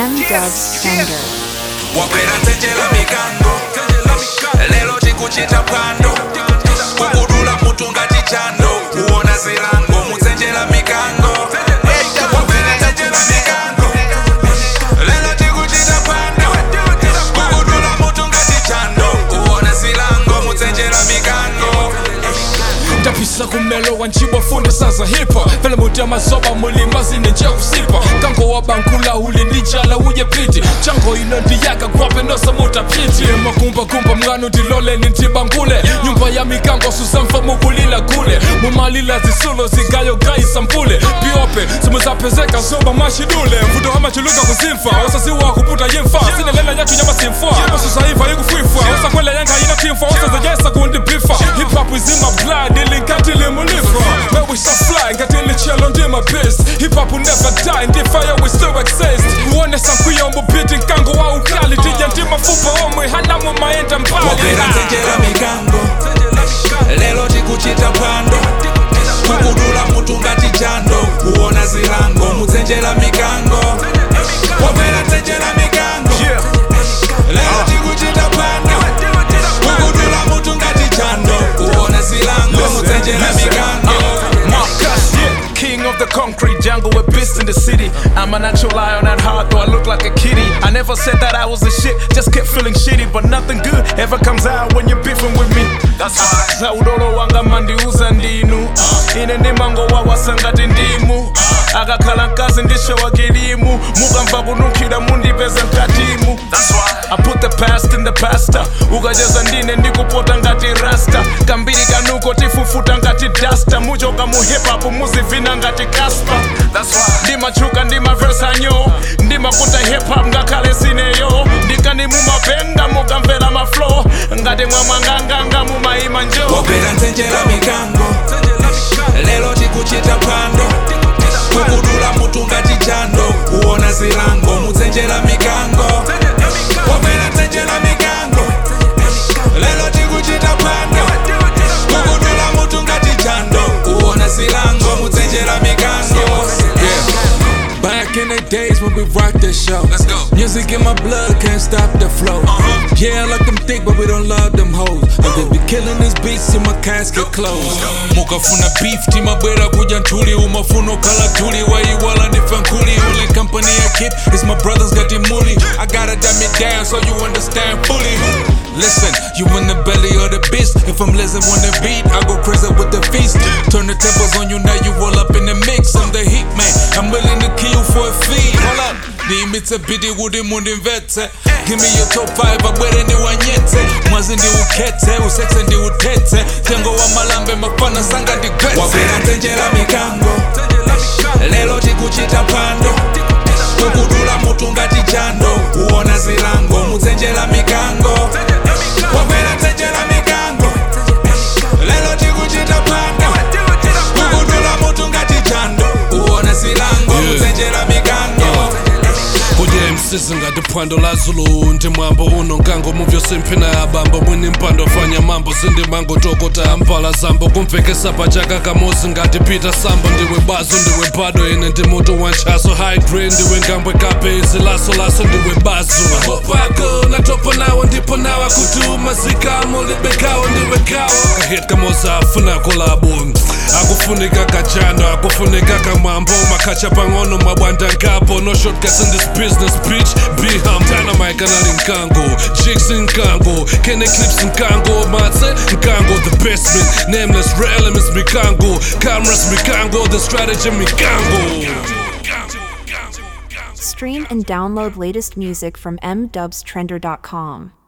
M Dubs Trender. wabwera nzenjera mikango lero tikuchita phwando kukudula mutu ngati chando kuona zilango mudzenjera mikango wabwera nzenjera mikango lero tikuchita phwando kukudula mutu ngati chando kuona zilango mudzenjera mikango ndapisa kumelo wanchibwa funde saza hipa vele muti amazoba mulima zine nje usipa kango wabankula uli ndijala uye piti chango ino ndiyaka kwape nosamuta piti makumbakumba mngano ndiloleni ndibangule nyumba ya mikango susamfa mukulila kule mumalila zisulo zigayo gayisampule piope simuzapezeka zoba mashidule mvuto amachuluka kuzimfa wasaziwa kuputa yimfa sinelela yathu nyamasimfa osuzaiva ikufwifwa osakwela yanga inatimfa osazayesa kundibifa hip-hop izima blood ilinkati limulifa where we shall fly ngati lichelo ndima pissed hip-hop will never die ndifire we still exist uonesa nkuyombo biti nkango wa ukali tija ndima fupa omwe halamu maenda mbali wabwera nzenjera mikango lero tikuchita phwando kukudula mutu ngati chando kuona zilango mudzenjera mikango wabwera nzenjera mikango lero tikuchita phwando kukudula mutu ngati chando kuona zilango mudzenjera mikango Marcus, yeah. King of the concrete jungle, we're beast in the city. I'm a natural lion at heart, though I look like a kitty. I never said that I was a shit, just kept feeling shitty. But nothing good ever comes out when you're beefing with me. That's why. Saudolo wanga mandiuza ndinu ine ndimango wawasangati ndimu akakhala mkazi ndishowa kilimu mukamva kununkhira mundipeza mkatimu I put the past in the pasta ukacheza ndine ndikupota ngati rasta kambiri kanuko tifufuta ngati dasta muchoka mu hip-hop muzivina ngati kaspa ndimachuka ndimaversanyo ndimakuta hip-hop ngakhale sineyo ndikani mumapenga mukamvera maflow ngati mwamwanganganga mumayima njo wabwera nzenjera mikango lero tikuchita phwando kukudula mutu ngati chando kuona zilango mudzenjera mikango wabwera nzenjera mikango lero tikuchita phwando kukudula mutu ngati chando kuona zilango mudzenjera mikango yeah. Back in the days when we rocked the show. Let's go. Music in my blood can't stop the flow. Yeah, I like them thick, but we don't love them hoes. And they be killing these beats in my casket closed. mukafuna beef timabwera kuja ntuli umafuna okhala tuli waiwala ndife nkuli ule company I keep is my brothers got the muli I gotta dumb it down so you understand fully Listen, you in the belly of the beast If I'm listening on the beat, I go crazy with the feast Turn the tables on you, now you all up in the mix I'm the heat man, I'm willing to kill you for a fee Hold up ndiimitse bidi kuti mundimvetse give me your top 5 abwere ndiwanyetse mwazi ndiukhetse usekse ndiuthetse tengo wa malambe mafana sanga ndigwetse wabwera nzenjera mikango lero tikuchita phwando kukudula mutu ngati chando kuona zilango mudzenjera mikango wabwera nzenjera mikango lero tikuchita phwando kukudula mutu ngati chando kuona zilango mudzenjera mikango Kuje msisi ngati phwando la zulu ndi mwambo uno nkango muvyo simphina abambo mwini mpando fanya mambo sindimango tokota ampala zambo kumvekesa pachaka kamosi ngati peter sambo ndiwe bazo ndiwe bado ine ndi mutu wanchaso high grade ndiwe ngambwe kapezi laso laso ndiwe bazo mapopako natopa nawo ndipo nawa kutuma zikamo libekawo ndiwe kawo kahit kamosa afuna kolabo akufunika kachando akufunika kamwambo makhacha pang'ono mabwanda nkapo no shortcuts in this business bitch be hum dynamite kanali nkango jigs nkango kene clips nkango matse nkango the best man nameless real elements mikango cameras mikango the strategy mikango Stream and download latest music from mdubstrender.com.